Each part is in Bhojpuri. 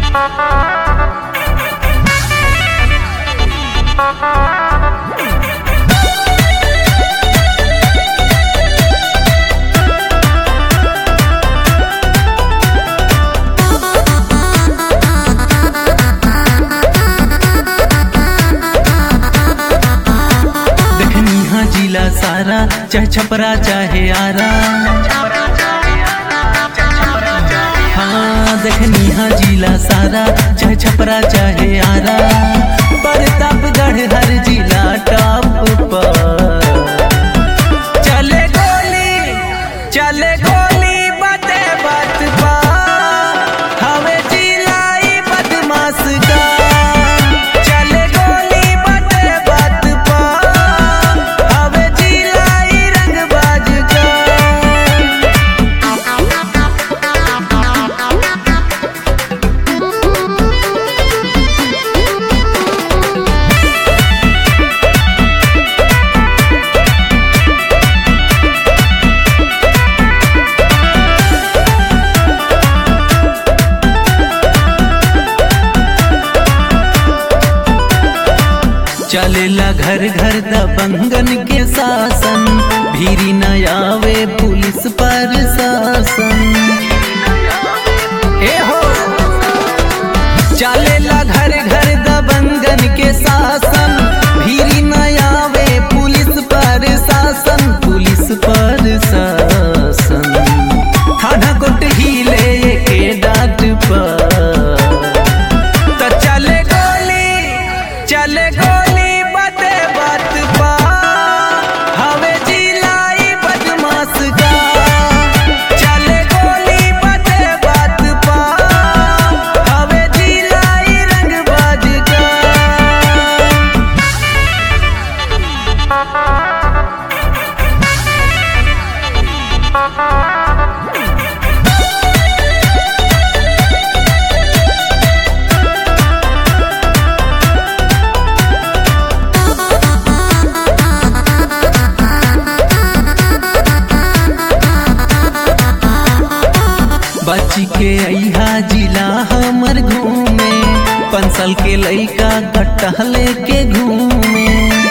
देखनी हाँ जिला सारा चाहे छपरा चाहे आरा हाँ देखनी हाँ जिला सारा चाहे छपरा चाहे आरा प्रतापगढ़ हर जिला टॉप पर चले गोली चले गोली बाते बात पा हवे जिलाई बदमाश का चले गोली बाते बात पा हवे जिलाई रंगबाज का चलेला घर घर दबंगन के शासन भीरी न आवे पुलिस पर शासन ए हो चलेला घर घर दबंगन के शासन भीरी न आवे पुलिस पर शासन पुलिस पर शासन थाना कोट हिले के डाट पर तो चले गोली चले गोली बाते बात पा हवे जिलाई बदमाश का चले गोली बाते बात पा हवे जिलाई रंगबाज का बच्ची के अहा जिला हमर घूमे पंसल के लइका गट्टा लेके घूमे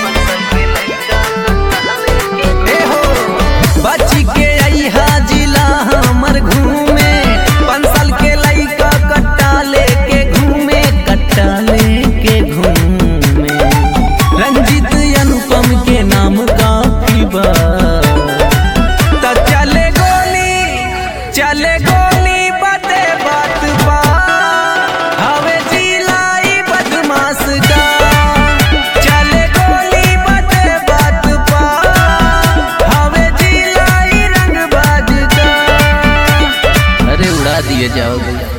ए हो, बच्ची के अहा जिला हमर घूमे पंसल के लइका गट्टा लेके घूमे गट्टा लेके घूमे रंजित अनुपम के नाम काफी बा त चले गोली चले गोली बाते बात पा हवे जिलाई बदमाश का चले गोली बाते बात पा हवे जिलाई रंगबाज का अरे उड़ा दिए जाओ भैया